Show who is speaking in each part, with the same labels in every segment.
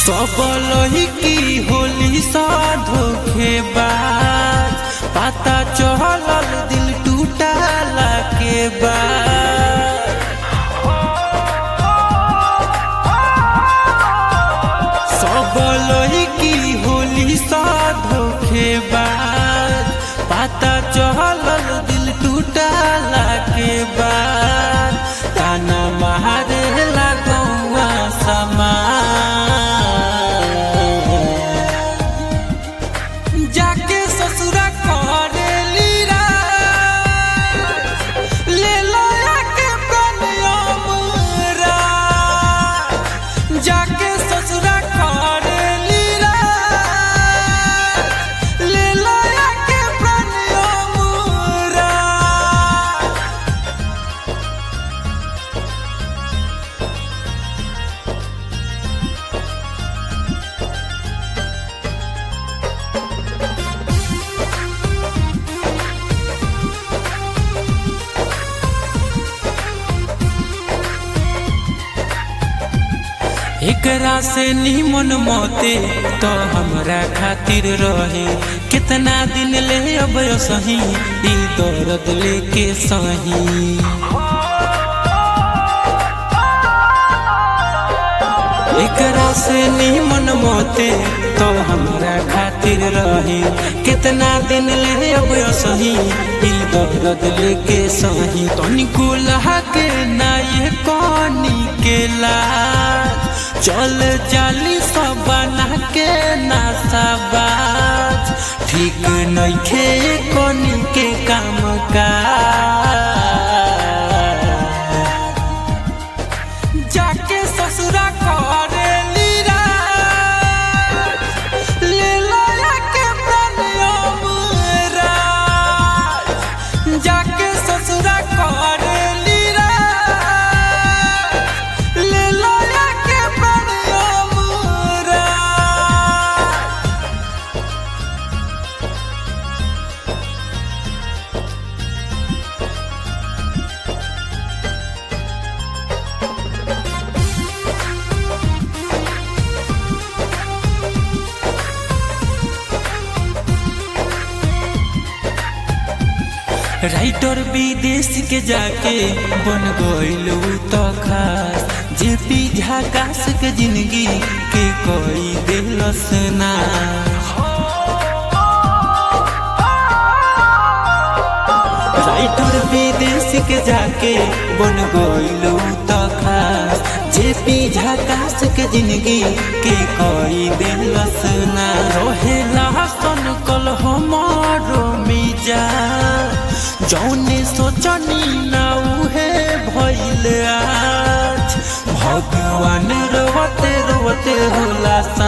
Speaker 1: सब लोही की होली सा धोखेबाज पता चलल दिल टूटला के बाद सब लोही की होली सा धोखेबाज पता चलल दिल टूटला के बाद ताना मारे लगौआ समाज जाके ससुरा करेली राज, ले लया के प्रणयम राज। जाके ससुरा करेली राज, ले लया के प्रणयम राज। एकरा से निमन मौते तो हमरा खातिर रहे कितना दिन ले अब सही ई दर्द लेके सही एकरा से निमन मौते तो हमरा खातिर रहे कितना दिन ले अब सही ई दर्द लेके सही तनिको के ना ये कनी के लाज चल जाली सब बना के नासाबाज ठीक नइखे कनी के काम का जाके ससुरा करेली राज, ले लया के प्रणयम राज। जाके ससुरा करेली राज, ले लया के प्रणयम राज। राइटर विदेश के जाके बन गईल तो खास जे पी झाकास के जिंदगी के कोई दिलस ना राइटर विदेश के जाके बन गईल तो खास जे पी झाकास के जिंदगी के कोई दिलस ना रहेला सन कल हमारो मिजा जौने सोचनी ना उहे भइल आज भगवान रोवते रोवते होला सा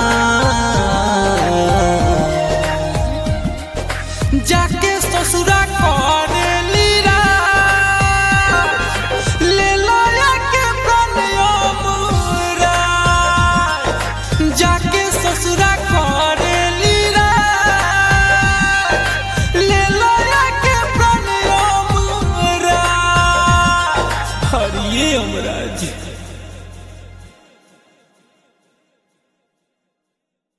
Speaker 1: जाके ससुरा करेली राज, ले लया के प्रणयम राज। जाके ससुरा करेली राज, ले लया के प्रणयम राज। हरिये अमराज